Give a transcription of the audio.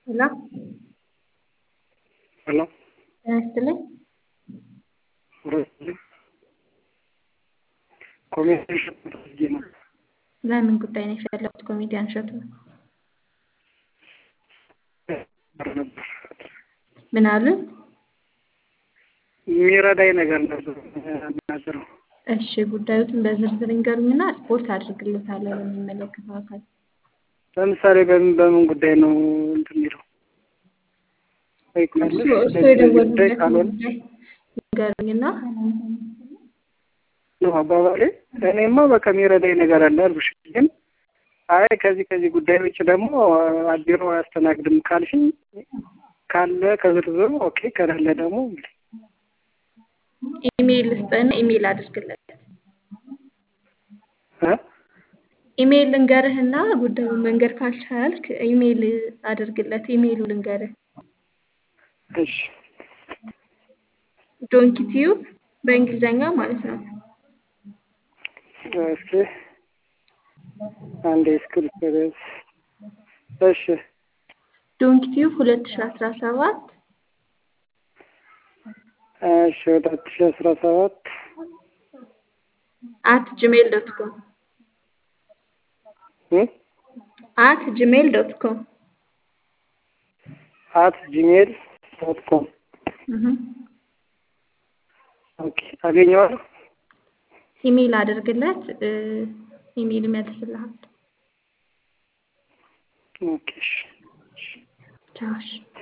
ሄሎ ሄሎ ጤና ይስጥልኝ። ኮሜዲያን እሸቱ ፈልጌ ነው። ለምን ጉዳይ ነው የፈለጉት? ኮሜዲያን እሸቱ ነበር ምን አሉ? የሚረዳኝ ነገር ነበር የምናገረው። እሺ ጉዳዩትን በዝርዝር ይንገሩኝና ስፖርት አድርግልዎታለሁ ለሚመለከተው አካል። ለምሳሌ በምን በምን ጉዳይ ነው እንትን የሚለው እርሱ እርሱ የደወሉበትን ጉዳይ ይንገሩኝና ነው አባባሌ። እኔማ በቃ የሚረዳኝ ነገር አለ አልኩሽ። ግን አይ ከዚህ ከዚህ ጉዳይ ውጭ ደግሞ ቢሮ አያስተናግድም ካልሽኝ ካለ ከዝርዝሩ ኦኬ፣ ከሌለ ደግሞ እንግዲህ ኢሜይል ስጠና ኢሜይል አድርግለት። እ ኢሜይል ልንገርህና ጉዳዩን መንገድ ካልቻልክ ኢሜይል አድርግለት። ኢሜይሉ ልንገርህ እሺ ዶንኪ ቲዩብ በእንግሊዘኛ ማለት ነው። እስኪ አንዴ ስክሪፕት እሺ ዶንኪ ቲዩብ ሁለት ሺ አስራ ሰባት እሺ ሁለት ሺህ አስራ ሰባት አት ጂሜል ዶት ኮም አት ጂሜል ዶት ኮም አት ጂሜል ዶት ኮም ኦኬ አገኘዋለሁ። ኢሜይል አድርግለት። ኢሜይል ይመልስልሃል። ኦኬ እሺ ቻው እሺ።